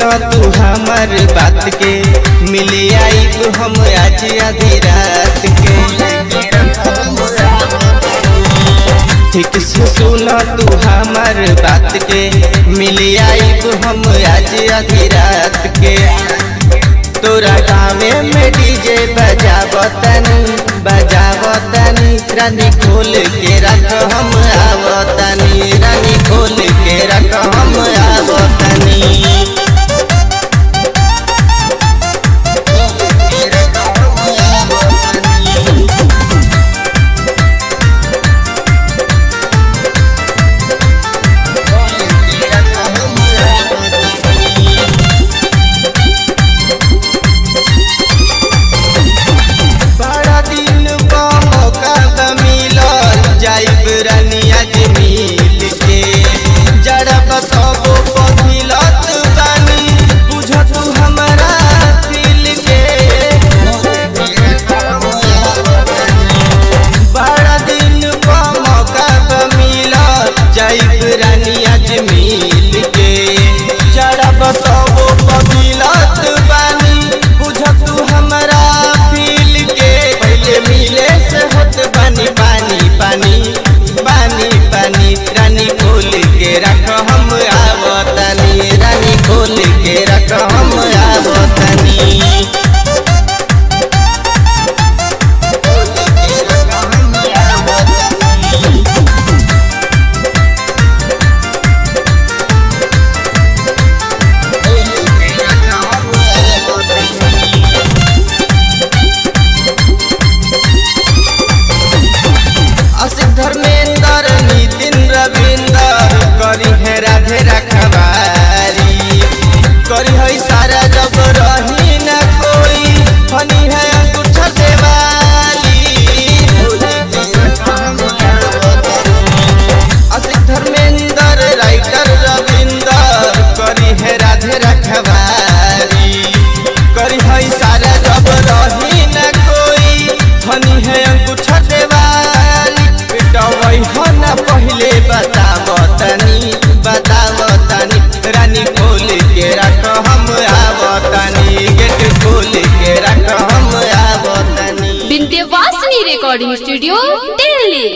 सुनो तू हमर बात के मिले आई हम आज आधी रात के ठीक से सुनो तू हमर बात के मिले आई हम आज आधी रात के तोरा गावे में डीजे बजावतनी बजावतनी रानी खोल के रख हम आवतनी रानी खोल के रख हम आवतनी बड़ा दिन का मौका बा मिलल जाइब रानी आज मिल के जरा बताबो पथिलत बानी बुझ तू हमरा दिल के बड़ा दिन का मौका बा मिलल जाइब रानी आज मिल के जरा बताबो पथिलत बानी बुझ तू हमरा दिल के पहले मिले से होत बानी पानी पानी पानी पानी रानी खोल के रख हम आवतनी रानी खोल के रख हम आवतनी असित धर्मेंद्र नितिन रविंदर करी है राधे रखवारी करी है सारा जब रही न कोई फनी है अंगूठा देवाली असित धर्मेंद्र राइटर रविंदर करी है राधे रखवारी करी है सारा जब रही न कोई फनी है अंगूठा देवाली पिटवई हो न पहले बतावतनी बतावतनी रानी खोल के रख हम आवतनी गेट खोल के रख हम आवतनी विंध्यवासिनी रिकॉर्डिंग स्टूडियो दिल्ली